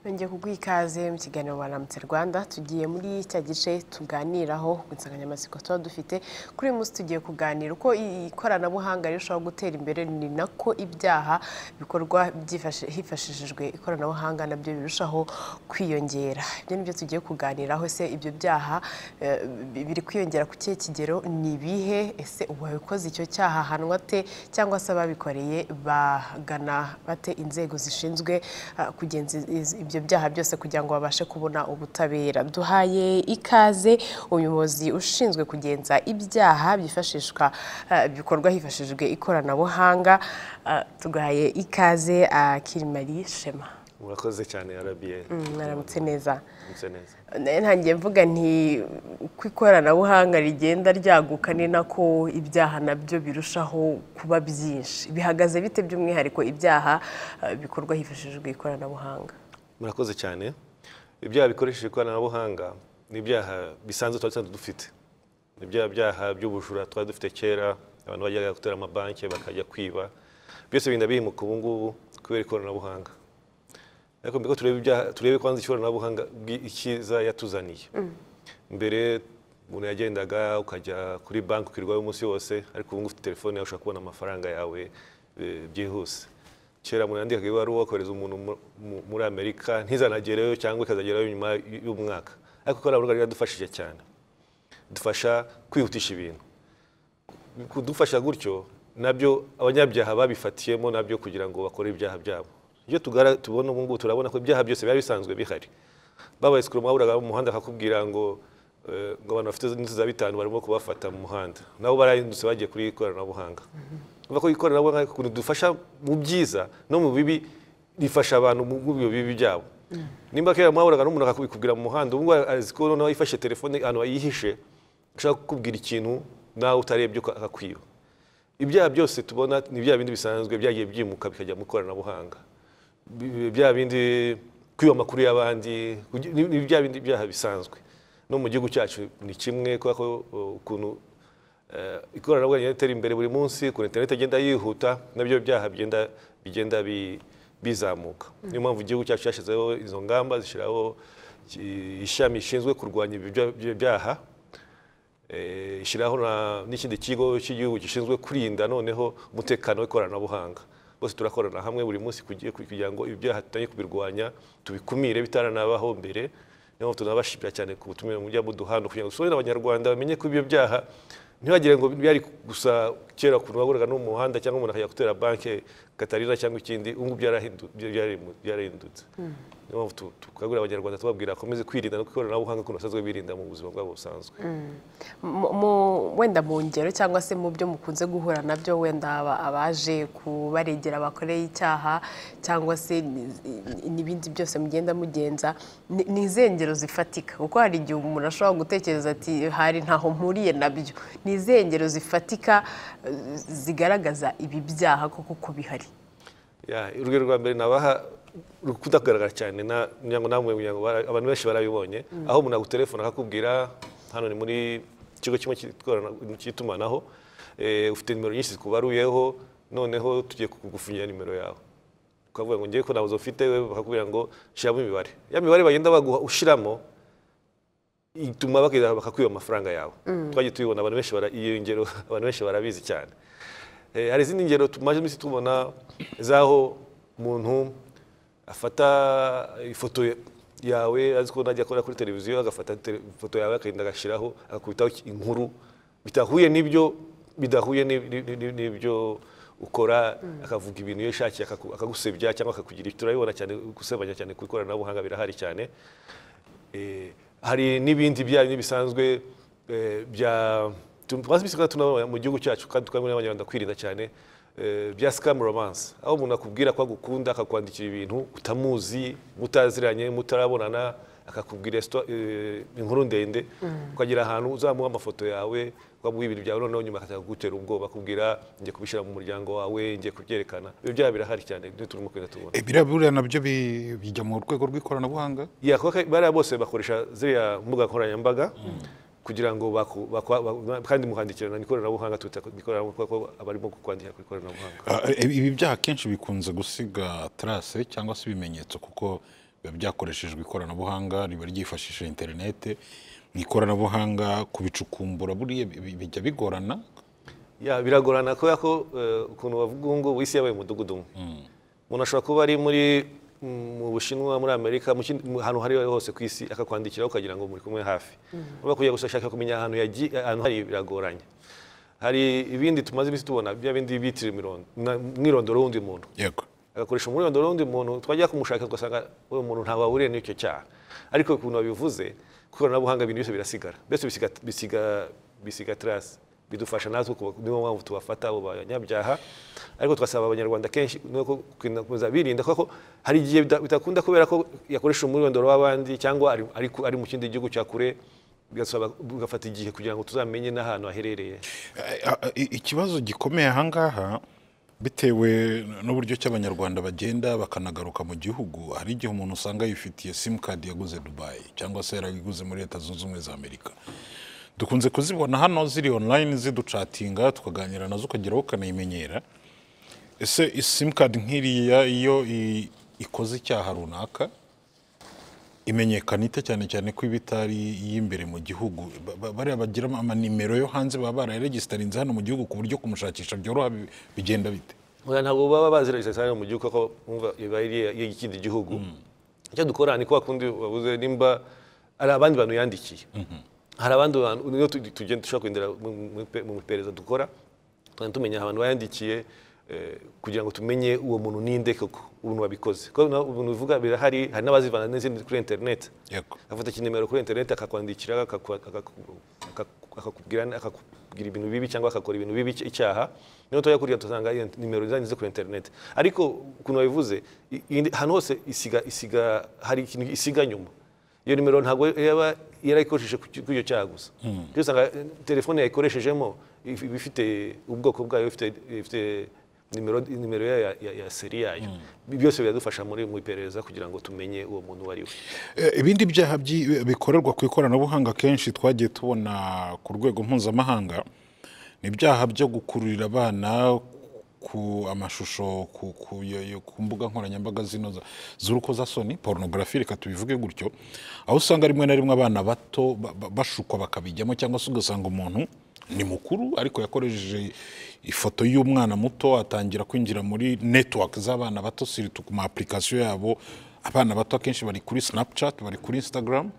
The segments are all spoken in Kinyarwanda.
Nongeye kuguha ikaze mu kiganiro Waramutse Rwanda tugiye muri cya gice tuganiraho ku nsanganyamatsiko tuba dufite kuri uyu munsi tugiye kuganira uko ikoranabuhanga rirushaho gutera imbere ni nako ibyaha bikorwa byifashe- hifashishijwe ikoranabuhanga nabyo birushaho kwiyongera ibyo nibyo tugiye kuganiraho ese ibyo byaha eh, bi- biri kwiyongera ku kihe kigero ni ibihe ese uwabikoze icyo cyaha ahanwa te cyangwa se ababikoreye bagana bate inzego zishinzwe ah, kugenza iz- ibyo byaha byose kugira ngo babashe kubona ubutabera duhaye ikaze umuyobozi ushinzwe kugenza ibyaha byifashishwa ah, bikorwa hifashishijwe ikoranabuhanga ah, tugahaye ikaze ah, kirimari shema murakoze cyane arabiye mwaramutse neza mutse neza Nari ntangiye mvuga nti uko ikoranabuhanga rigenda ryaguka ni nako ibyaha nabyo birushaho kuba byinshi bihagaze bite by'umwihariko ibyaha eh, bikorwa hifashishijwe ikoranabuhanga murakoze cyane ibyaha bikoresheje ikoranabuhanga ni ibyaha bisanzwe twari dusanzwe dufite ni bya byaha by'ubujura twari dufite kera abantu bajyaga gutera amabanki bakajya kwiba byose bigenda bihimuka ubu ngubu kubera ikoranabuhanga ariko mbere ko turebe ibyaha turebe kwanza ikoranabuhanga bwi- icyiza yatuzaniye mbere umuntu yagendaga ukajya kuri banki ukirirwayo umunsi wose ariko ubu ngubu ufite telefone yawe ushobora kubona amafaranga yawe e, byihuse kera umuntu yandikaga ibaruwa kohereza umuntu mu- mu- muri amerika ntizanagereyo cyangwa ikazagerayo nyuma y- y'umwaka ariko ikoranabuhanga ryaradufashije cyane dufasha kwihutisha ibintu kudufasha gutyo nabyo abanyabyaha babifatiyemo nabyo kugira ngo bakore ibyaha byabo iyo tugara- tubona ubu ngubu turabona ko ibyaha byose biba bisanzwe bihari babaye sikuru mwaburaga mu muhanda akakubwira ngo eh, ngo abantu bafite n'inzu za bitanu barimo kubafata mu muhanda nabo barahindutse bagiye kuri ikoranabuhanga Urumva ko ikoranabuhanga ukuntu dufasha mu byiza no mu bibi rifasha abantu mu mu bibi byabo nimba kera mwahuraga n'umuntu akakubwira mu muhanda ubu ngubu azi ko noneho yifashe telefone ahantu ayihishe ashaka kukubwira ikintu nawe utarebye uka- akakwiba ibyaha byose tubona ni bya bindi bisanzwe byagiye byimuka bikajya mu ikoranabuhanga Bi- bya bindi kwiba amakuru y'abandi kugi- ni ni bya bindi byaha bisanzwe no mu gihugu cyacu ni kimwe kubera ko uh, ukuntu uh, ikoranabuhanga rigenda ritera imbere buri munsi ukuntu interineti igenda yihuta nabyo byaha bigenda bigenda bi- bizamuka niyo mpamvu igihugu cyacu cyashyizeho izo ngamba zishyiraho iki- ishami rishinzwe kurwanya ibi bya- bya- byaha Eh, ishyiraho na- n'ikindi kigo cy'igihugu gishinzwe kurinda noneho umutekano w'ikoranabuhanga bose turakorana hamwe buri munsi kugi- kugira ngo ibyaha tutangire kubirwanya tubikumire bitaranabaho mbere niyo mpamvu tunabashimira cyane ku butumire mujya muduha hano kugira ngo dusobanurire abanyarwanda bamenye ko ibyo byaha ntibagire ngo byari gusa kera ukuntu wahuraga no mu muhanda cyangwa umuntu akajya gutera banki katarina cyangwa ikindi ubu ngubu byarahindu- byarimu- byarahindutse niyo mpamvu tu- tukangurira abanyarwanda tubabwira bakomeze kwirinda no ikoranabuhanga ukuntu basanzwe birinda mu buzima bwabo busanzwe Mu- mu- wenda mu ngero cyangwa se mu byo mukunze guhura nabyo wenda aba- abaje kubaregera bakoreye icyaha cyangwa se ni- ni- n'ibindi byose mugenda mugenza ni ni izihe ngero zifatika kuko hari igihe umuntu ashobora gutekereza ati hari ntaho mpuriye nabyo ni izihe ngero zifatika eh, zigaragaza ibi byaha koko ko bihari Ya, urugero rwa mbere nabaha rukunda kugaragara cyane na- kugira ngo namwe kugira ngo bara- abantu benshi barabibonye aho umuntu agutelefona akakubwira hano ni muri ikigo kimwe cy'ikorana- cy'itumanaho eh, ufite nimero nyinshi zikubaruyeho noneho tugiye kugufungira nimero yawe ukavuga ngo ngewe ko nabuze ufite we bakakubwira ngo shyiramo imibare ya mibare bagenda baguha ushyiramo ituma bakagenda bakakwiba amafaranga yawe twagiye tubibona abantu benshi bara- iyo ngero abantu benshi barabizi cyane Eh, hari izindi ngero tumaze iminsi tubona z'aho umuntu afata ifoto ya- yawe azi ko najya akora kuri televiziyo agafata tele- ifoto yawe akagenda agashyiraho agakubitaho inkuru bitahuye n'ibyo bidahuye n'ib- n'ib- n'ib- n'ibyo ukora akavuga ibintu iyo yishakiye akaku- akagusebya cyangwa akakugira turabibona cyane gusebanya cyane ku ikoranabuhanga birahari cyane Eh, hari n'ibindi bya bindi bisanzwe eh, bya tumaze iminsi tunabona mu gihugu cyacu kandi tukabona abanyarwanda kwirinda cyane eh, bya scam romance aho umuntu akubwira ko agukunda akakwandikira ibintu utamuzi mutaziranye mutarabonana akakubwira esto- eh, inkuru ndende ukagera ahantu uzamuha amafoto yawe ukamuha ibintu byawe noneho nyuma akaza kugutera ubwoba akubwira ngiye kubishyira mu muryango wawe ngiye kubyerekana ibyo byaha birahari cyane ibyo turimo kugenda tubona E, biriya buriya nabyo bi- bijya mu rwego rw'ikoranabuhanga yakoka bariya bose bakoresha ziriya mbuga nkoranyambaga kugira ngo baku- bakwa- ba- kandi muhandikirana ni ikoranabuhanga twita ku- ni ikoranabuhanga kuko abarimo kukwandikira ku ikoranabuhanga Ah, e, ibi byaha akenshi bikunze gusiga trace cyangwa se ibimenyetso kuko biba byakoreshejwe ikoranabuhanga riba ryifashishije interinete mu ikoranabuhanga kubicukumbura buriya bi- bijya bigorana Ya, biragorana kubera ko eh, ukuntu bavuga ubu ngubu isi yabaye umudugudu umwe umuntu ashobora kuba ari muri mm, mu bushinwa muri amerika mu kindi- mu- ahantu aho ari ho hose ku isi akakwandikiraho ukagira ngo muri kumwe hafi urabona kujya gushaka kumenya ahantu yagiye ahantu hari biragoranye hari ibindi tumaze iminsi tubona bya bindi bitira imirondo na- umwirondoro w'undi muntu yego agakoresha umwirondoro w'undi muntu twajya kumushaka tugasanga uwo muntu ntawe wahuriye n'icyo cyaha ariko ukuntu babivuze ku ikoranabuhanga ibintu byose birasigara mbese bisiga, bisiga, bisiga trace bidufasha natwe kuba- niyo mpamvu tubafata abo banyabyaha ariko tugasaba abanyarwanda kenshi nuko kuza birinda kuko hari igihe bida- bidakunda kubera ko yakoresha umwirondoro w'abandi cyangwa ari, ari, ku- ari mu kindi gihugu cya kure bigasaba bigafata igihe kugira ngo tuzamenye n'ahantu aherereye A- a- i- ikibazo gikomeye ahangaha bitewe n'uburyo ki abanyarwanda bagenda bakanagaruka mu gihugu hari igihe umuntu usanga yifitiye simukadi yaguze dubayi cyangwa se yarayiguze muri leta zunze ubumwe za amerika dukunze kuzibona hano ziri online ziducatinga tukaganira nazo ukageraho ukanayimenyera ese simukadi nk'iriya iyo i- ikoze icyaha runaka imenyekana ite cyane cyane ko iba itari iy'imbere mu gihugu Ba- ba- bariya bagira ama- amanimero yo hanze baba barayaregisitarinze hano mu gihugu ku buryo kumushakisha byoroha bi- bigenda bite Oya, ntabwo baba baziragije cyane mu gihugu kuko umva iba ari ikindi gihugu icyo dukora ni kwa kundi wabuze nimba hari abandi bantu yandikiye hari abandi bantu niyo tu- tugenda dushobora kwendera mu iperereza dukora tukajya tumenya abantu bayandikiye eh, kugira ngo tumenye uwo muntu ninde koko ubuntu wabikoze kuko na- ubuntu bivuga birahari hari n'abazivana n'izindi kuri interineti yego afata ikinimero kuri interineti akakwandikira akaku- akaku- akaku- akakubwira akakubwira ibintu bibi cyangwa akakora ibintu bibi icya- icyaha niyo tujya kuriya dusanga iyo nimero zanyuze kuri interineti ariko ukuntu babivuze i- indi- ahantu hose isiga isiga hari ikintu isiga nyuma iyo nimero ntabwo yaba yarayikoresheje ku cy- kuri icyo cyaha gusa Kuko usanga eh, telefone yayikoreshejemo if- iba ifite ubwoko bwayo ifite ifite nimero nimero yayo ya, ya, ya seri yayo byose biradufasha muri mu iperereza kugira ngo tumenye uwo muntu uwo ari we Eh, ibindi byaha byi- bikorerwa ku ikoranabuhanga kenshi twagiye tubona ku rwego mpuzamahanga ni ibyaha byo gukururira abana ku amashusho ku, ku, yo- yo- ku mbuga nkoranyambaga zino za- z'urukozasoni porunogarafi reka tubivuge gutyo aho usanga rimwe na rimwe abana bato ba- ba- bashukwa bakabijyamo cyangwa se ugasanga umuntu ni mukuru ariko yakoresheje ifoto y'umwana muto atangira kwinjira muri network z'abana bato siritu ku ma application yabo abana bato akenshi bari kuri snapchat bari kuri instagram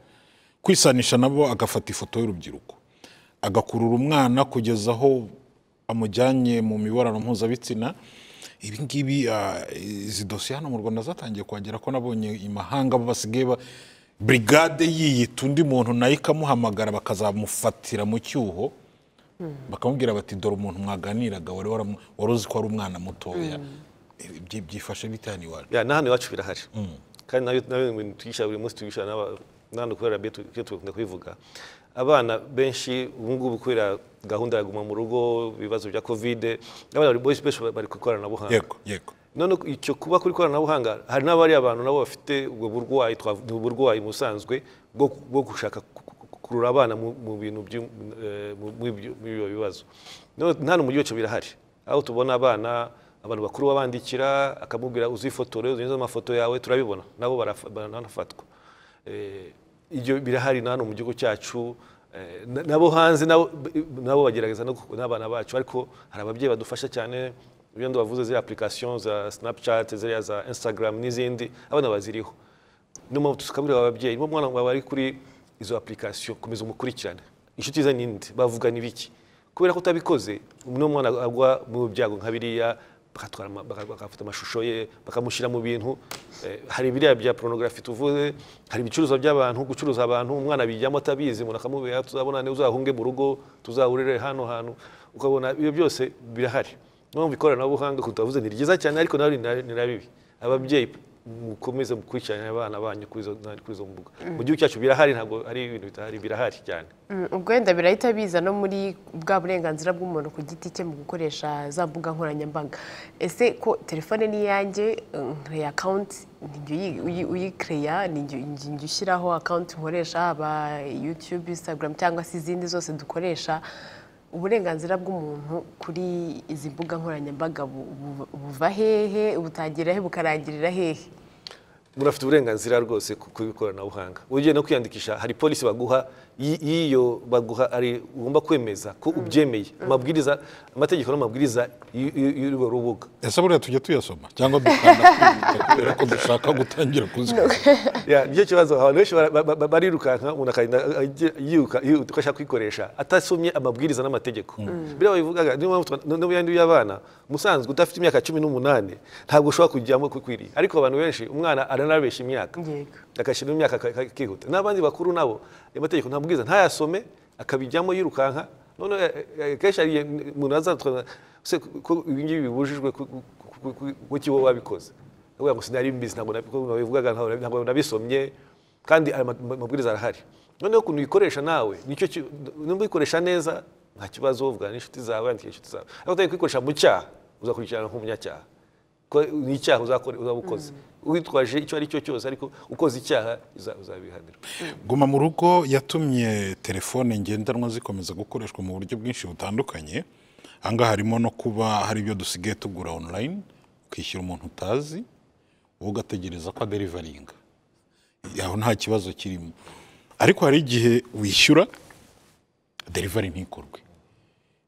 kwisanisha nabo agafata ifoto y'urubyiruko agakurura umwana kugeza aho amujyanye mu mibonano mpuzabitsina ibi ngibi ah, izi dosiye hano mu rwanda zatangiye kuhagera ko nabonye imahanga bo basigaye ba brigade yiyita undi muntu nayo ikamuhamagara bakazamufatira mu cyuho bakamubwira bati dore umuntu mwaganiraga wari waramu- wari uzi ko ari umwana mutoya Ibi byi- byifashe bite hano iwacu ya na hano iwacu birahari kandi nabyo nabyo ni ibintu twigisha buri munsi twigisha n'aba- n'abantu kubera byo tu- byo tugakunda kubivuga abana benshi ubu ngubu kubera gahunda ya guma mu rugo ibibazo bya kovide abana bari- benshi benshi bari ku ikoranabuhanga yego yego none icyo kuba kuri ikoranabuhanga hari n'abari abantu nabo bafite ubwo burwayi twav- ni uburwayi mu busanzwe bwo ku- bwo gushaka ku- ku- kurura abana mu mu bintu by'u- eh, mu- mu ibyo- muri ibyo bibazo None hano mu gihugu cyacu birahari aho tubona abana abantu bakuru babandikira akamubwira uzifotore uzunyuze amafoto yawe turabibona nabo baraf- baranafatwa Eh, ibyo birahari na hano mu gihugu cyacu Eh, na- nabo hanze nabo b- nabo bagerageza no gu- n'abana bacu ariko hari ababyeyi badufasha cyane ibyo ndabavuze ziriya application za snapchat ziriya za instagram n'izindi abana baziriho niyo mpamvu tukabwira aba babyeyi niba umwana wawe ari kuri izo application komeza umukurikirane inshuti ze ninde bavugana ibiki kubera ko utabikoze uno mwana agwa mu byago nka biriya bakatwara ama- baka- bagafata amashusho ye bakamushyira mu bintu Eh, hari biriya bya porunogarafi tuvuze hari ibicuruzwa by'abantu gucuruza abantu umwana bijyamo atabizi umuntu akamubwira tuzabona niba uzahunge mu rugo tuzahurire hano hantu ukabona ibyo byose birahari niyo mpamvu ikoranabuhanga ukuntu tubavuze ni ryiza cyane ariko nawe ni na bibi ababyeyi mukomeze mukurikirane abana banyu kuri izo kuri izo mbuga mu gihugu cyacu birahari ntabwo ari ibintu bitahari birahari cyane Mm, ubwo wenda birahita biza no muri bwa burenganzira bw'umuntu ku giti cye mu gukoresha za mbuga nkoranyambaga ese ko telefone ni iyanjye nkoreye akawunti uyikereya njya ushyiraho akawunti nkoresha haba yutube instagram cyangwa se izindi zose dukoresha uburenganzira bw'umuntu kuri izi mbuga nkoranyambaga bu- bu- buva hehe butangira hehe bukarangirira hehe umuntu afite uburenganzira rwose ku ku ikoranabuhanga ugiye no kwiyandikisha hari polisi baguha y- y'iyo baguha ari ugomba kwemeza ko ubyemeye amabwiriza amategeko n'amabwiriza y- y- y'urwo rubuga ese buriya tujya tuyasoma cyangwa dukanda kwibuka kubera ko dushaka gutangira kuzikora Ya, nicyo kibazo abantu benshi bara- ba- ba- barirukanka umuntu akagenda ajya- yiruka yihuta ko ashaka kuyikoresha atasomye amabwiriza n'amategeko biriya babivugaga niyo mpamvu twa- no- no mu yandi y'abana musanzwe udafite imyaka cumi n'umunani ntabwo ushobora kujyamo kukwiriye ariko abantu benshi umwana aranabeshya imyaka Yego. agashyiramo imyaka aka- aka- akihuta n'abandi bakuru nabo ayo mategeko nta mabwiriza ntayasome akabijyamo yirukanka none eh, eh, kenshi hari igihe umuntu azatwa se ko- ko ibi ngibi bibujijwe ku- ku- ku- ku- kuki wowe wabikoze avuga ngo sinari mbizi ntabwo nabi- ko nabivugaga ntabwo nabi- ntabwo nabisomye kandi ayo ma- ma- mabwiriza arahari noneho ukuntu uyikoresha nawe nicyo ki- nimba uyikoresha neza nta kibazo uvugana n'inshuti zawe wandikira inshuti zawe ariko utari kuyikoresha mu cyaha uzakurikirana nk'umunyacyaha ko ni icyaha uzakore- uzaba ukoze witwaje icyo ari cyo cyose ariko ukoze icyaha uza- uzabihanirwa guma mu rugo yatumye telefone ngendanwa zikomeza gukoreshwa mu buryo bwinshi butandukanye ahangaha harimo no kuba hari ibyo dusigaye tugura online ukishyura umuntu utazi wowe ugategereza ko aderivaringa aho nta kibazo kirimo ariko hari igihe wishyura derivari ntikorwe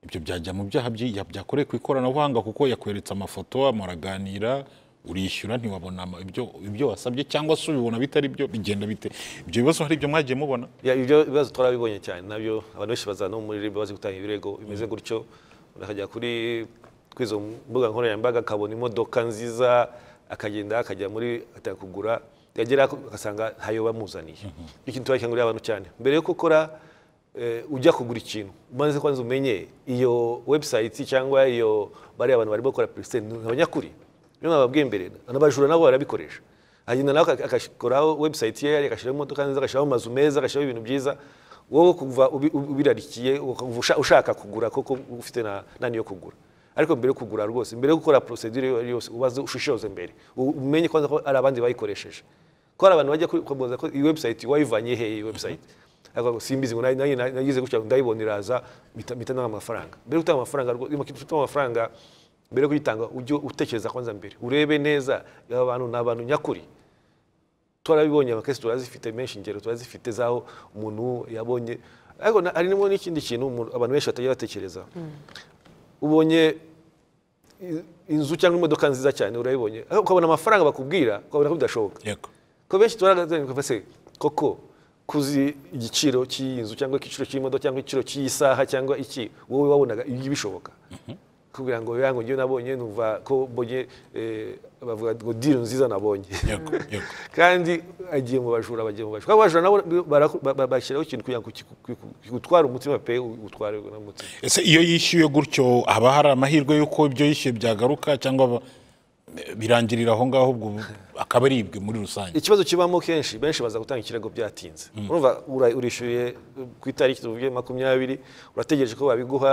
ibyo byajya mu byaha byi- ya- byakorewe ku ikoranabuhanga kuko yakweretse amafoto muraganira urishyura ntiwabona ama- ibyo ibyo wasabye cyangwa se ubibona bitari byo bigenda bite ibyo bibazo hari ibyo mwagiye mubona Ya, ibyo bibazo twarabibonye cyane nabyo abantu benshi baza no muri ribu bazi gutanga ibirego bimeze gutyo umuntu akajya kuri kuri izo mbuga nkoranyambaga akabona imodoka nziza akagenda akajya muri atangira kugura yagera agasanga ntayo bamuzaniye ikintu turabikangurira abantu cyane mbere yo gukora eh, ujya kugura ikintu umaze kwanza umenye iyo website cyangwa iyo bariya abantu barimo gukora purisiteni abanyakuri niyo nababwiye mbere anabajura nabo barabikoresha agenda nawe aka- agakoraho website ye agashyiraho imodoka nziza agashyiraho amazu meza agashyiraho ibintu byiza wowe kuva ubi- ubi- ubirarikiye ukava usha- ushaka kugura koko ufite na- na niyo kugura ariko mbere yo kugura rwose mbere yo gukora procedure iyo ari yose ubaze ushishoze mbere u- umenye kwanza ko ari abandi bayikoresheje ko hari abantu bajya kubaza ko iyi website wayivanye hehe iyi website Akavuga ngo, simbizi ngo nayi- nayi- nayize gutya ndayibona iraza mpita mpita ntanga amafaranga mbere yo gutanga amafaranga rwo- iyo ufite amafaranga mbere yo kuyitanga ujye utekereza kwanza mbere urebe neza aba bantu ni abantu nyakuri twarabibonye amakesi turazifite menshi ingero turazifite z'aho umuntu yabonye ariko na- harimo n'ikindi kintu umuntu- abantu benshi batajya batekereza ubonye i- inzu cyangwa imodoka nziza cyane urayibonye ariko ukabona amafaranga bakubwira ukabona ko bidashoboka yego ko benshi tugaragaza se koko kuzi igiciro cy'inzu cyangwa igiciro cy'imodoka cyangwa igiciro cy'iyi saha cyangwa iki wowe wabonaga ibi bishoboka kugira ngo yango ngewe nabonye numva ko mbonye eh, bavuga ngo deal nziza nabonye yego yego kandi agiye mu bajura bagiye mu bajura Kuko abajura nabo baraku- ba- ba- bashyiraho ikintu kugira ngo kiku- kiku- kigutware umutima pe utware n'umutima ese iyo yishyuye gutyo haba hari amahirwe y'uko ibyo yishyuye byagaruka cyangwa ba- birangirira aho ngaho ubwo akaba aribwe muri rusange ikibazo kibamo kenshi benshi baza gutanga ikirego byatinze urumva ura- urishyuye uh, ku itariki tuvuge makumyabiri urategereje ko babiguha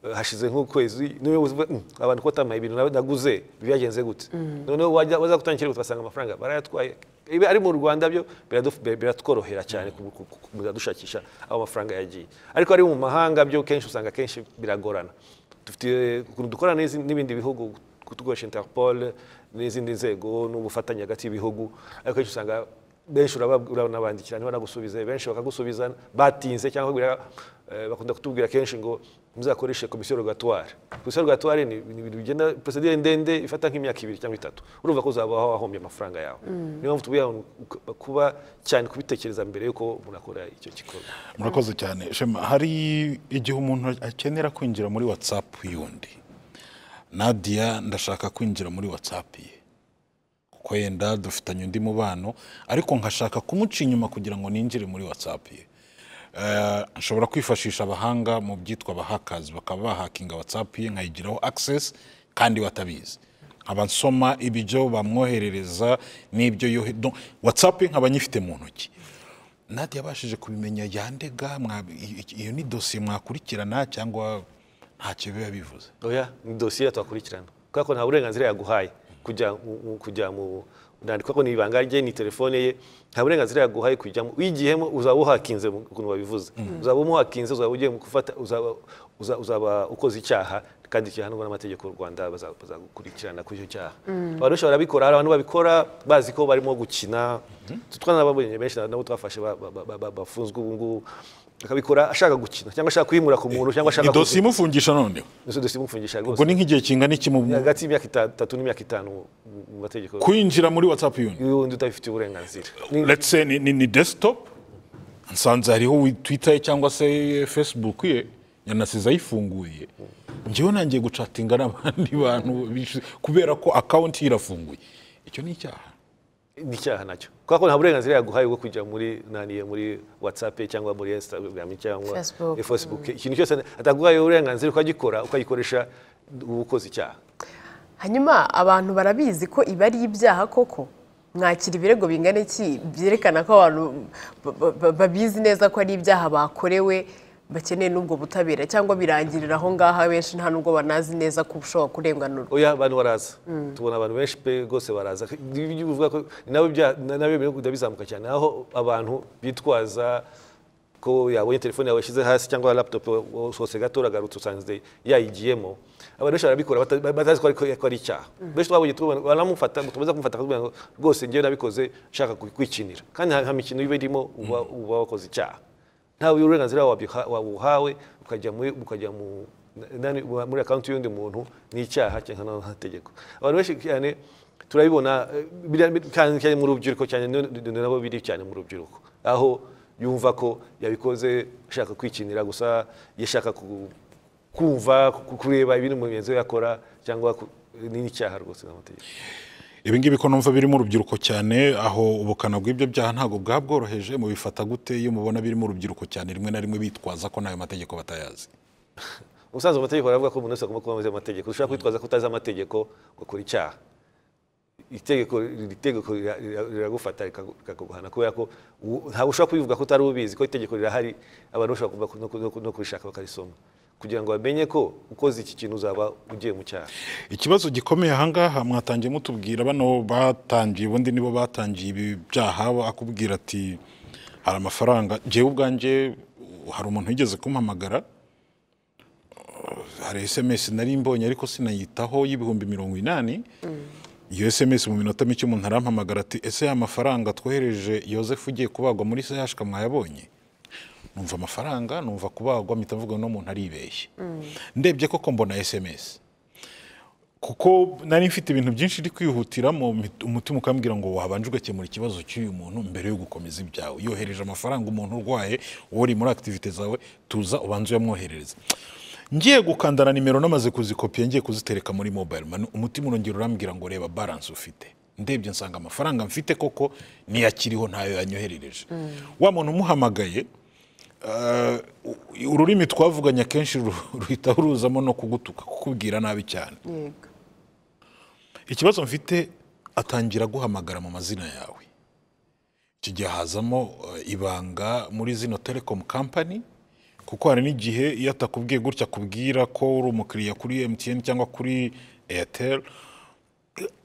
uh, hashize nk'ukwezi niyo uvuga "Mm, abantu ko batampaye ibintu na- naguze byagenze gute noneho wajya waza gutanga ikirego tugasanga amafaranga barayatwaye ibi ari mu rwanda byo biraduf- bi- biratworohera cyane ku- ku- ku- kumenya dushakisha aho amafaranga yagiye ariko ari mu mahanga byo kenshi usanga kenshi biragorana dufite ukuntu dukorana n'izi- n'ibindi bihugu tugurisha interpol n'izindi nzego n'ubufatanye hagati y'ibihugu ariko kenshi usanga benshi uraba- uranabandikira niba nagusubiza benshi bakagusubiza batinze cyangwa bakubwira, eh, bakunda kutubwira kenshi ngo muzakoreshe komisiyo rogatoire komisiyo rogatoire ni ni ibintu bigenda procedure ndende ifata nk'imyaka ibiri cyangwa itatu urumva ko uzaba wahombye amafaranga yawe niyo mpamvu tubwira abantu ku- kuba cyane kubitekereza mbere yuko umuntu akora icyo gikorwa murakoze cyane shema hari igihe umuntu akenera kwinjira muri watsapu y'undi nadiya ndashaka kwinjira muri watsapu ye kuko yenda dufitanye undi mubano ariko nkashaka kumuca inyuma kugira ngo ninjire muri watsapu ye Eh, nshobora kwifashisha abahanga mu byitwa abahakazi bakaba bahakinga watsapu ye nkayigiraho akisesi kandi batabizi nkaba nsoma ibyo bamwoherereza n'ibyo yohe donc watsapu ye nkaba nyifite mu ntoki nadi yabashije kubimenya yandega mwa- i- i- iyo ni dosiye mwakurikirana cyangwa ntacyo biba bivuze oya ni dosiye twakurikirana kubera ko nta burenganzira yaguhaye kujya mu- mu- kujya mu nandika ko ni ibanga rye ni telefone ye nta burenganzira yaguhaye kujyamo uyigiyemo uzaba uhakinze mu- ukuntu babivuze uzaba umuhakinze uzaba ugiye mu gufata uzaba- uza- uzaba ukoze icyaha kandi gihanwa n'amategeko y'u rwanda baza- bazagukurikirana kuri icyo cyaha abantu benshi barabikora hari abantu babikora bazi ko barimo gukina twanababonye benshi nabo twafashe ba- ba- ba- ba- bafunzwe ubu ngubu akabikora ashaka gukina cyangwa ashaka kwimura ku muntu cyangwa ashaka idosiye imufungisha none Izo dosiye imufungisha rwose ubwo ni nk'igihe kingana iki mu hagati y'imyaka itatu n'imyaka itanu mu- mu mategeko kwinjira muri whatsapp yuni y'undi utabifitiye uburenganzira Ni- let's say ni, ni, ni desktop nsanze hariho twitter ye cyangwa se facebook ye yanasize ayifunguye njyewe nangiye gucatinga n'abandi bantu bish- kubera ko akawunti ye irafunguye icyo ni icyaha ni icyaha nacyo kubera ko nta burenganzira yaguhaye bwo kujya muri naniye muri whatsapp cyangwa muri instagram cyangwa Facebook. eh, facebook ikintu cyose ataguhaye uburenganzira ukagikora ukagikoresha uba ukoze icyaha hanyuma abantu barabizi ko ibi ari ibyaha koko mwakira ibirego bingana iki byerekana ko abantu ba- ba- ba- babizi neza ko ari ibyaha bakorewe bakeneye n'ubwo butabera cyangwa birangirira aho ngaho abenshi nta n'ubwo banazi neza ko ushobora kurenganurwa oya abantu baraza tubona abantu benshi pe rwose baraza Ibi byo uvuga ko ni nabyo bya- ni nabyo biri kujya bizamuka cyane aho abantu bitwaza ko yabonye telefone yawe yashyize hasi cyangwa laptop wose gato uragarutse usanze yayigiyemo abantu benshi barabikora bata- batazi ko ari- ko ari icyaha benshi twabonye tubona- baramufata tumaze kumufata kugira ngo rwose njyewe nabikoze nshaka ku- kwikinira kandi nta nta mikino iba irimo uba uba wakoze icyaha ntawe uburenganzira wabiha- wabuhawe ukajya muri ukajya mu nani- muri akawunti y'undi muntu ni icyaha cyangwa n'amategeko abantu benshi cyane turabibona eh, biriya bi- cyane cyane mu rubyiruko cyane ni- ni- ni nabo biri cyane mu rubyiruko aho yumva ko yabikoze ashaka kwikinira gusa yashaka ku- kumva ku- kureba ibindi mugenzi we yakora cyangwa ku- ni icyaha rwose n'amategeko ibi ngibi ko numva birimo urubyiruko cyane aho ubukana bw'ibyo byaha ntabwo bwaba bworoheje mubifata gute iyo mubona birimo urubyiruko cyane rimwe na rimwe bitwaza ko n'ayo mategeko batayazi ubusanzwe amategeko aravuga ko umuntu wese agomba kuba amaze amategeko ushobora kwitwaza ko utazi amategeko ugakora icyaha itegeko iri tegeko rira- rira- riragufata rikagu- rikaguhana kubera ko u- ntawe ushobora kubivuga ko utari ubizi ko itegeko rirahari abantu bashobora kuva ku- no ku- no ku- no kurishaka bakarisoma kugira ngo bamenye ko ukoze iki kintu uzaba ugiye mu cyaha ikibazo gikomeye ahangaha mwatangiye mutubwira bano batangiye ubundi nibo batangiye ibi byaha akubwira ati hari amafaranga njyewe ubwanjye hari umuntu wigeze kumpamagara hari esemesi nari mbonye ariko sinayitaho y'ibihumbi mirongo inani iyo esemesi mu minota mike umuntu arampamagara ati ese ya mafaranga twohereje yosefu ugiye kubagwa muri sehashika mwayabonye numva amafaranga numva kubagwa mpita mvuga uno muntu aribeshye ndebye koko mbona esemesi kuko nari mfite ibintu byinshi iri kwihutiramo mpita- umutima ukambwira ngo wabanje ugakemura ikibazo cy'uyu muntu mbere yo gukomeza ibyawe yohereje amafaranga umuntu urwaye wowe uri muri akitivite zawe tuza ubanze uyamwoherereze ngiye gukandana nimero namaze kuzikopiya ngiye kuzitereka muri mobile money umutima urongera urambwira ngo reba balance ufite ndebye nsanga amafaranga mfite koko niyakiriho ntayo yanyoherereje wa muntu umuhamagaye eh, u- ururimi twavuganye akenshi ru- ruhita ruzamo no kugutuka kukubwira nabi cyane yego ikibazo mfite atangira guhamagara mu mazina yawe iki gihe hazamo eh, ibanga muri zino telecom company kuko hari n'igihe iyo atakubwiye gutya akubwira ko uri umukiriya kuri mtn cyangwa kuri airtel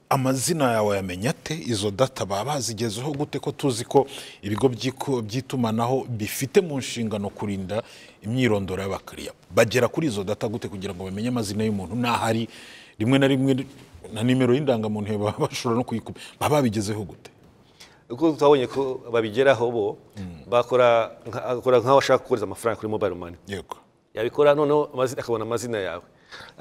amazina yawe yamenya ate izo data baba bazigezeho gute ko tuzi ko ibigo by'iku- by'itumanaho bifite mu nshingano kurinda imyirondoro y'abakiriya bagera kuri izo data gute kugira ngo bamenye amazina y'umuntu n'ahari rimwe na rimwe na nimero y'indangamuntu ye baba bashobora no kuyikuba baba babigezeho gute kuko twabonye ko babigeraho bo bakora nka- akora nk'aho ashaka kohereza amafaranga kuri mobile money yego yabikora noneho amazi- akabona amazina yawe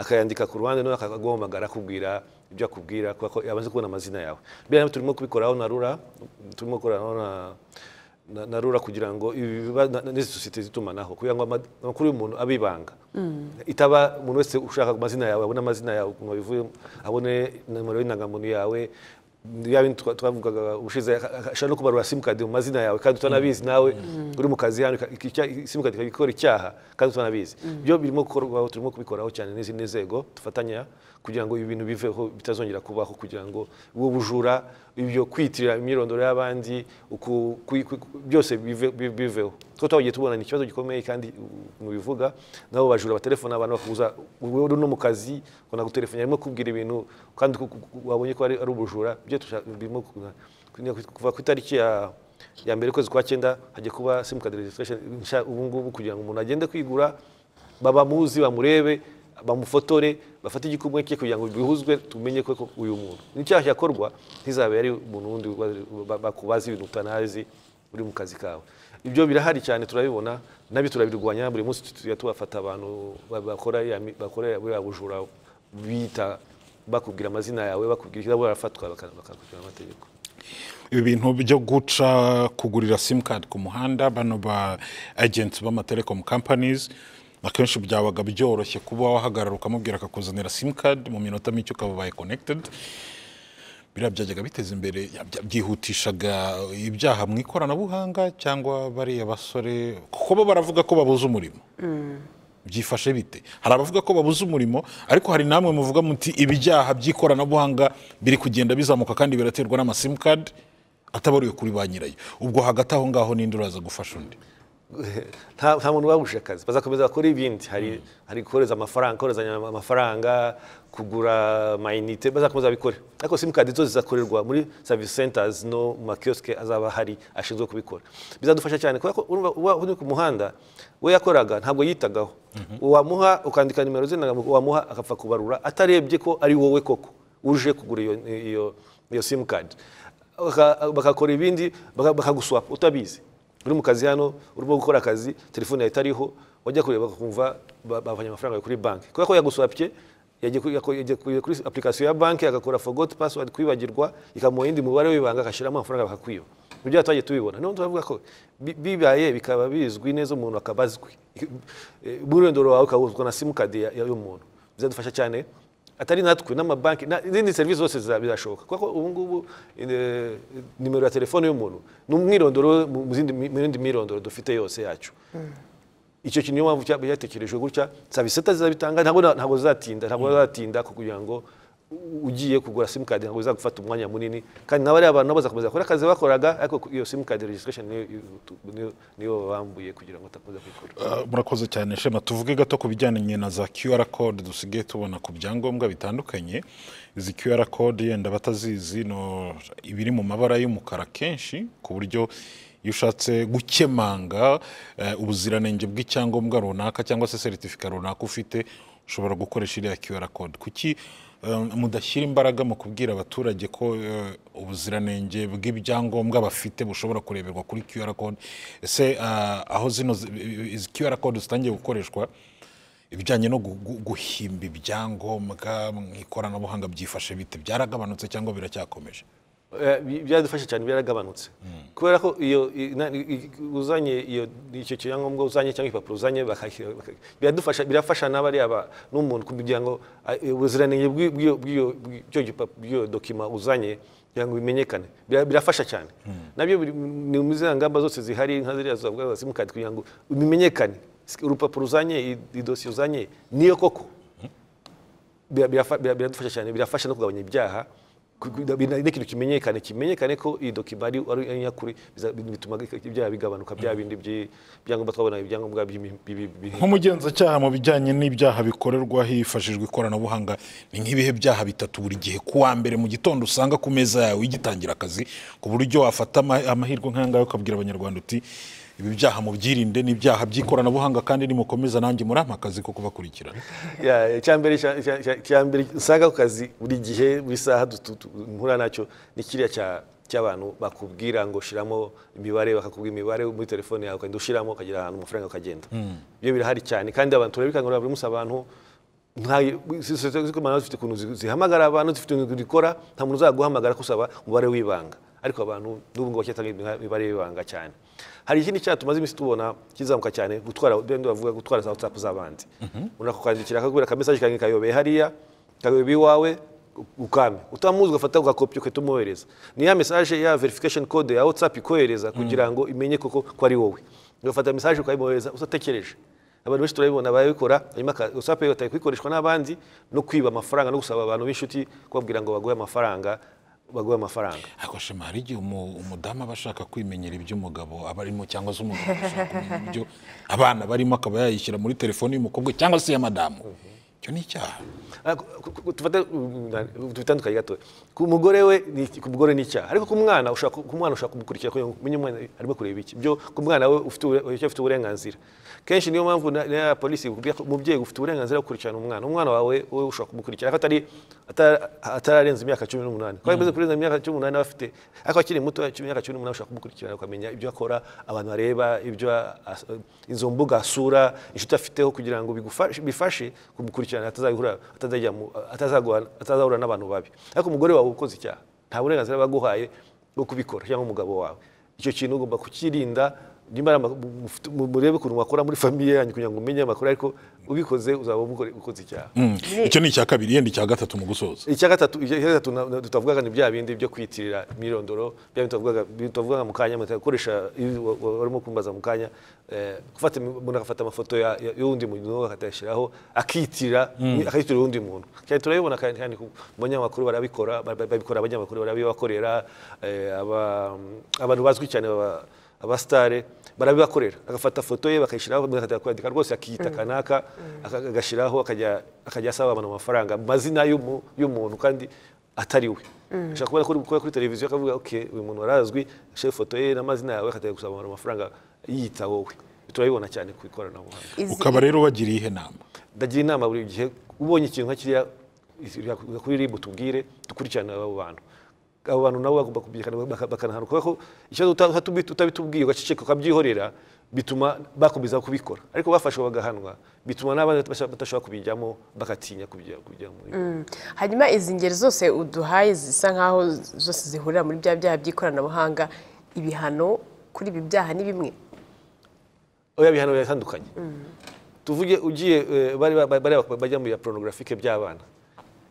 akayandika ku ruhande noneho akaguhamagara akubwira ibyo akubwira kubera ko yamaze kubona amazina yawe biriya turimo kubikoraho na rura turimo gukoranaho na na- na rura kugira ngo ibi biba na- na- n'izi sosiyete zitumanaho kugira ngo ama- amakuru y'umuntu abe ibanga itaba umuntu wese ushaka amazina yawe abone amazina yawe ukuntu bivuye abone nimero y'indangamuntu yawe ya bintu twa- twavugaga ubushize ashaka no kubarura simukadi mu mazina yawe kandi utanabizi nawe uri mu kazi hano simukadi ikaba ikora icyaha kandi utanabizi byo birimo gukorwaho turimo kubikoraho cyane n'izindi nzego dufatanya kugira ngo ibi bintu biveho bitazongera kubaho kugira ngo ubu bujura ibyo kwitirira imyirondoro y'abandi uku- kwi- kwi- byose bive- bi- biveho two twagiye tubona ni ikibazo gikomeye kandi mu bivuga nabo bajura batelefona abantu bakubuza wowe uri no mu kazi ngo nagutelefone arimo kubwira ibintu kandi ku- ku- ku- wabonye ko ari ari ubujura byo tusha- birimo ku- ku- kuva ku itariki ya ya mbere ukwezi kwa cyenda hajya kuba simukadi regisitirasheni nshya ubu ngubu kugira ngo umuntu agende kwigura babamuzi bamurebe bamufotore bafate igikumwe cye kugira ngo bihuzwe tumenye ko ko uyu muntu n'icyaha cyakorwa ntizabe ari umuntu wundi wa- bakubaza ibintu utanazi uri mu kazi kawe ibyo birahari cyane turabibona nabi turabirwanya buri munsi tujya tubafata abantu ba- bakora ya mi- bakora buriya bujura bita bakubwira amazina yawe bakubwira ikibazo barafatwa baka- bakakurikira amategeko ibi bintu byo guca kugurira simukadi ku muhanda bano ba agenti b'amatelekomu kampanizi akenshi byabaga byoroshye kuba wahagarara ukamubwira akakuzanira simukadi mu minota mike ukaba ubaye konekitedi biriya byajyaga biteza imbere ya- bya- byihutishaga ibyaha mu ikoranabuhanga cyangwa bariya basore kuko bo baravuga ko babuze umurimo byifashe bite hari abavuga ko babuze umurimo ariko hari namwe muvuga muti ibyaha by'ikoranabuhanga biri kugenda bizamuka kandi biraterwa n'amasimukadi atabariwe kuri ba nyirayo ubwo hagati aho ngaho ninde uraza gufasha undi nta nta muntu wabujije akazi bazakomeza bakora ibindi hari hari kohereza amafaranga koherezanya amafaranga kugura amayinite bazakomeza babikore ariko simukadi zo zizakorerwa muri savisi centers no mu makiyosike azaba hari ashinzwe kubikora bizadufasha cyane kubera ko urumva uba uri ku muhanda we yakoraga ntabwo yitagaho uwamuha ukandika nimero ze ntabwo uwamuha akapfa kubarura atarebye ko ari wowe koko uje kugura iyo iyo iyo simukadi Baka- bakakora ibindi baka- bakaguswapa utabizi uri mu kazi hano urimo gukora akazi telefone yawe itariho wajya kureba bakumva ba- bavanye amafaranga yawe kuri banki kubera ko yaguswapye yagiye kuri- yako- yagiye kuri kuri application ya banki agakora forgot password kwibagirwa ikamuha indi mubare w'ibanga agashyiramo amafaranga bakakwiba ibyo twagiye tubibona niyo turavuga ko bi- bibaye bikaba bizwi neza umuntu akaba azwi Eh, umwirondoro wawe ukawuzwa na simukadi y'umuntu bizadufasha cyane atari natwe n'amabanki na- n'izindi serivisi zose ziza- bizashoboka kuko ubu ngubu eh, nimero ya telefone y'umuntu ni umwirondoro we mu mu zindi mi- mu yindi mirondoro dufite yose yacu icyo kintu niyo mpamvu cya- cyatekerejwe gutya serivisi seta zizabitanga ntabwo na- ntabwo zizatinda ntabwo bazatinda kugira ngo u- ugiye kugura simukadi ntabwo bizagufata umwanya munini kandi nawe ariya bantu nabo bazakomeza bakora akazi bakoraga ariko iyo simukadi registration niyo- niyo- niyo bambuye kugira ngo batakomeza kuyikora Uh, murakoze cyane shema tuvuge gato ku bijyanye na za qr code dusigaye tubona ku byangombwa bitandukanye izi qr code yenda batazizi no ibiri mu mabara y'umukara kenshi ku buryo iyo ushatse gukemanga eh, ubuziranenge bw'icyangombwa runaka cyangwa se seritifika runaka ufite ushobora gukoresha iriya qr code kuki um, mudashyira imbaraga mu kubwira abaturage ko eh, ubuziranenge bw'ibyangombwa bafite bushobora kureberwa kuri qr code ese ah, aho zino zi- izi qr code zitangiye gukoreshwa ibijyanye no gu- gu- guhimba ibyangombwa mu ikoranabuhanga byifashe bite byaragabanutse cyangwa biracyakomeje Eh, bi- byadufasha cyane byaragabanutse kubera ko iyo i- na- i- i- uzanye iyo icyo cyangombwa uzanye cyangwa ibipapuro uzanye bakashyira- baka- biradufasha birafasha n'abariya ba- n'umuntu kugira ngo a- eh, ubuziranenge bw'i- bw'iyo- bw'iyo- bw'icyo gipa- bw'iyo dokima uzanye kugira ngo bimenyekane Bira- birafasha cyane nabyo biri mu- ni mu ziriya ngamba zose zihari nka ziriya zavuga za simukadi kugira ngo bimenyekane Sik- urupapuro uzanye i- idosiye uzanye niyo koko bira- birafa- bira- biradufasha cyane birafasha no kugabanya ibyaha ku- ku- bina- n'ikintu kimenyekane kimenyekane ko iyi dokima ari ari nyakuri bituma ibyaha bigabanuka bya bindi by'i- byangombwa twabonaga ibyangombwa by'imi- bi- bi- bi- nk'umugenzacyaha mu bijyanye n'ibyaha bikorerwa hifashishijwe ikoranabuhanga ni nk'ibihe byaha bitatu buri gihe ku wa mbere mu gitondo usanga ku meza yawe ugitangira akazi ku buryo wafata ama- amahirwe nk'ayangahe ukabwira abanyarwanda uti ibi byaha mubyirinde ni ibyaha by'ikoranabuhanga kandi nimukomeza nanjye murampa akazi ko kubakurikirana Ya, icyambere cya- cya- cya- icyambere usanga ku kazi buri gihe buri saha dutu- tu- mpura nacyo ni kiriya cya- cy'abantu bakubwira ngo shiramo imibare bakakubwira imibare muri telefone yawe ukagenda ushyiramo ukagera ahantu amafaranga ukagenda ibyo birahari cyane kandi abantu turabikangurira buri munsi abantu nta sosiyete z'itumanaho zifite ukuntu zi- zihamagara abantu zifite ukuntu zikora nta muntu uzaguhamagara kusaba umubare w'ibanga ariko abantu n'ubu ngubu bacyatanga imibare y'ibanga cyane hari ikindi cyaha tumaze iminsi tubona kizamuka cyane gutwara bende bavuga gutwara za whatsapp z'abandi umuntu akakwandikira akakubwira akamesaje kange kayobeye hariya kayobeye iwawe ukame utamuzi ugafata ugakopya ugahita umwohereza ni ya mesaje ya verification code ya whatsapp ikohereza kugira ngo imenye koko ko ari wowe ugafata mesaje ukayimwohereza udatekereje abantu benshi turabibona barabikora hanyuma aka- whatsapp yataye kuyikoreshwa n'abandi no kwiba amafaranga no gusaba abantu b'inshuti kubabwira ngo baguhe amafaranga baguhe amafaranga ariko shema hari igihe umu- umudamu aba ashaka kwimenyera iby'umugabo aba arimo cyangwa se umugabo agashaka kumenya ibyo abana barimo akaba yayishyira muri telefoni y'umukobwa cyangwa se iya madamu icyo ni icyaha Ah, ku- ku- ku- tufate tubitandukanye gato ku mugore we ni iki- ku mugore ni icyaha ariko ku mwana ushaka ku mwana ushaka kumukurikira kugira ngo umenye umwana arimo kureba iki byo ku mwana we ufite ubure- icyo afite uburenganzira kenshi niyo mpamvu na na polisi ikubwira ko umubyeyi ufite uburenganzira bwo gukurikirana umwana umwana wawe wowe ushobora kumukurikira ariko atari atara- atararenza imyaka cumi n'umunani kuko yamaze kurenza imyaka cumi n'umunani aba afite ariko akiri muto imyaka cumi n'umunani ushobora kumukurikirana ukamenya ibyo akora abantu bareba ibyo as- izo mbuga asura inshuti afiteho kugira ngo bigufashe- bifashe kumukurikirana atazahura atazajya mu- atazagwa- atazahura n'abantu babi ariko umugore wawe ukoze icyaha nta burenganzira baguhaye bwo kubikora cyangwa umugabo wawe icyo kintu ugomba kukirinda nimba ari ama- mu- mufite- mu- murebe ukuntu wakora muri famiye yanyu kugira ngo umenye amakuru ariko ubikoze uzaba umugore ukoze icyaha Mm. icyo ni icya kabiri yenda icya gatatu mu gusoza icya gatatu icya gatatu na- na- tutavugaga ni bya bindi byo kwitirira imyirondoro bya bindi tutavugaga bindi tutavugaga mu kanya mutari gukoresha iyo wa- wa- warimo kumbaza mu kanya eh, gufata im- umuntu agafata amafoto ya- ya- y'undi muntu akayashyiraho akitirira akayitirira uwundi muntu cyane turabibona kandi kandi ku banyamakuru barabikora ba- ba- babikora abanyamakuru barabibakorera eh, aba- abantu bazwi cyane baba- abasitare barabibakorera agafata foto ye bakayishyiraho umuntu akajya kwandika rwose akiyita kanaka aka- agashyiraho akajya akajya asaba abantu amafaranga mu mazina y'umu- y'umuntu kandi atari we ashobora kubona ko uri gukora kuri televiziyo akavuga ok uyu muntu arazwi ashyize ifoto ye n'amazina yawe akajya gusaba abantu amafaranga yiyita wowe turabibona cyane ku ikoranabuhanga Izi- ukaba rero wagiriye ihe nama ndagira inama buri gihe ubonye ikintu nka kiriya iri kuri ribu tubwire dukurikirane abo bantu abo bantu nabo bagomba kubyekana bakanahanwa kubera ko icyo uta- uta- utabitubwiye ugaceceka ukabyihorera bituma bakomeza kubikora ariko bafashwe bagahanwa bituma n'abandi batasha- badashobora kubijyamo bagatinya kubijya- kubijyamo hanyuma izi ngeri zose uduhaye zisa nk'aho zose zihurira muri bya byaha by'ikoranabuhanga ibihano kuri ibi byaha ni bimwe oya bihano biratandukanye tuvuge ugiye eh, bari ba- bari ba- bajya mu ya porunogarafique by'abana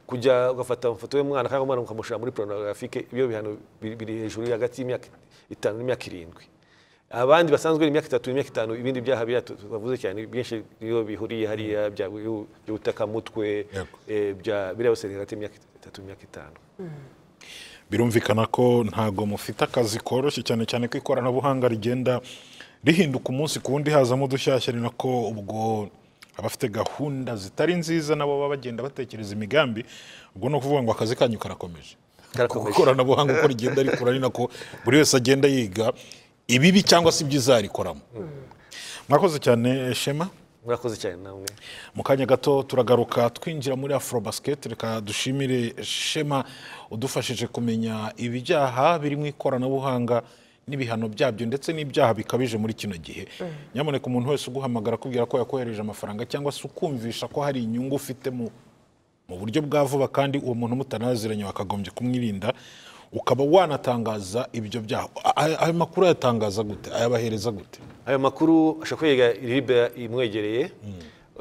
kujya ugafata amafoto y'umwana kandi umwana ukamushyira muri porunogarafique ibyo bihano biri biri hejuru hagati y'imyaka itanu n'imyaka irindwi abandi basanzwe ni imyaka itatu n'imyaka itanu ibindi byaha biriya tu- bavuze cyane byinshi iyo bihuriye hariya bya- by'ubutakamutwe Yego. eh, bya- biriya byose ni hagati y'imyaka itatu n'imyaka itanu birumvikana ko ntago mufite akazi koroshye cyane cyane ko ikoranabuhanga rigenda rihinduka umunsi ku wundi hazamo udushyashya ni nako ubwo abafite gahunda zitari nziza nabo baba bagenda batekereza imigambi ubwo ni ukuvuga ngo akazi kanyu karakomeje Karakomeje. Kuko ikoranabuhanga uko rigenda rikura ni nako buri wese agenda yiga ibibi cyangwa se ibyo izarikoramo mwakoze cyane shema murakoze cyane namwe mu kanya gato turagaruka twinjira muri afurobasket reka dushimire shema udufashije kumenya ibyaha biri mu ikoranabuhanga n'ibihano byabyo ndetse n'ibyaha bikabije muri kino gihe nyamuneka umuntu wese uguhamagara akubwira ko yakohereje amafaranga cyangwa se ukumvisha ko hari inyungu ufite mu mu buryo bwa vuba kandi uwo muntu mutanaziranye wakagombye kumwirinda ukaba wanatangaza ibyo byaha A- ayo makuru ayatangaza gute ayabahereza gute ayo makuru ashobora kwiga iribe imwegereye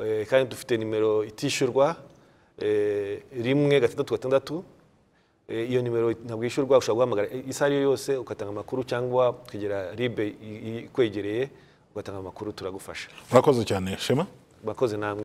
Eh, kandi dufite nimero itishyurwa eh, rimwe gatandatu gatandatu Eh, iyo nimero ntabwo yishyurwa ushobora guhamagara eh, isaha ariyo yose ugatanga amakuru cyangwa ukegera ribe ikwegereye ugatanga amakuru turagufasha murakoze cyane shema murakoze namwe